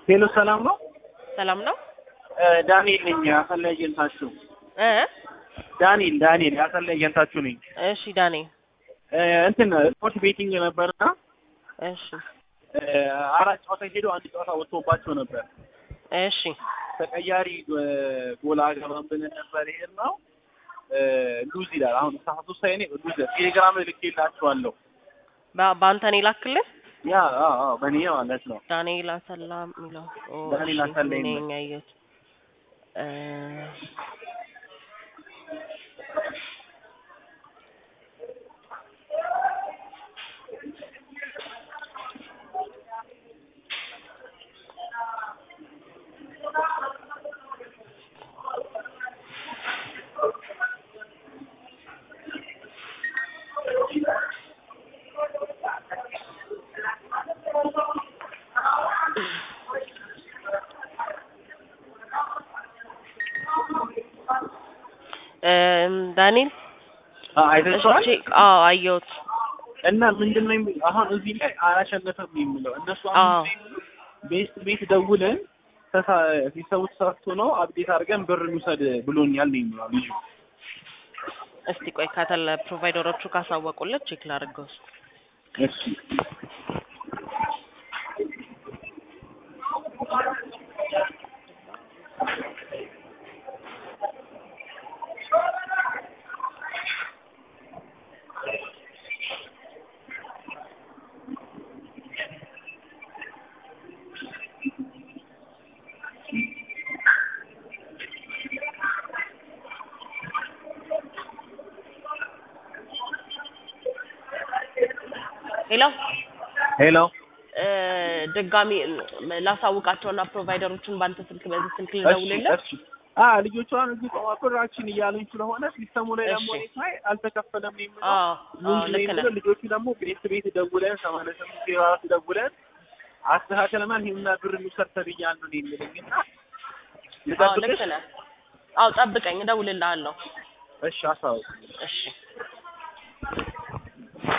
ሄሎ ሰላም ነው? ሰላም ነው ዳንኤል ነኝ የአሰላ ኤጀንታችሁ። እ ዳንኤል ዳንኤል የአሰላ ኤጀንታችሁ ነኝ። እሺ ዳኔ እ እንትን ስፖርት ቤቲንግ ነበርና እሺ እ አራት ጨዋታ ሄደው አንድ ጨዋታ ወጥቶባቸው ነበር። እሺ ተቀያሪ እ ጎል አገባን ብለን ነበር የሄድነው እ ሉዝ ይላል። አሁን ሰዓት ውስጥ ሳይኔ ሉዝ ቴሌግራም ላይ ልኬላችኋለሁ። በ- በአንተ ነው የላክልን ያ አዎ አዎ በእኔ ማለት ነው። ዳንኤል አሰላ የሚለው ኦ፣ ዳንኤል እሺ፣ አሰላ እኔ የሚለው። ያየሁት እ እም፣ ዳንኤል አ አይተሽዋል? እሺ አዎ አየሁት እና ምንድን ነው የሚ- አሁን እዚህ ላይ አላሸነፈም ነው የሚለው እነሱ አዎ አሁን ቤት ቤት ደውለን ተሳ ሲሰቡ ተሳስቶ ነው አብዴት አድርገን ብር እንውሰድ ብሎኛል ነው የሚለው ልጁ። እስቲ ቆይ ከተለ ፕሮቫይደሮቹ ካሳወቁለት ቼክ ላድርገው እስኪ እሺ ሄሎ ሄሎ እ ድጋሚ እም፣ ላሳውቃቸውና ፕሮቫይደሮቹን በአንተ ስልክ በዚህ ስልክ እሺ ልደውልልህ እሺ አ ልጆቿን እዚህ ቆማ ብራችን እያሉኝ ስለሆነ ሲስተሙ ላይ ደግሞ እሺ። እኔ ሳይ አልተከፈለም ነው የሚለው አዎ አዎ ሉዝ ነው ልክ ነህ የሚለው ልጆቹ ደግሞ ቤት ቤት ደውለን ሰማንያ ስምንት ዜሮ አራት ደውለን አስተካክለናል ይሄንና ብር እንውሰድ ተብያለሁ ነው የሚለኝ እና አዎ ልክ ልጠብቅሽ ነህ አዎ ጠብቀኝ እደውልልሃለሁ እሺ አሳውቅ እሺ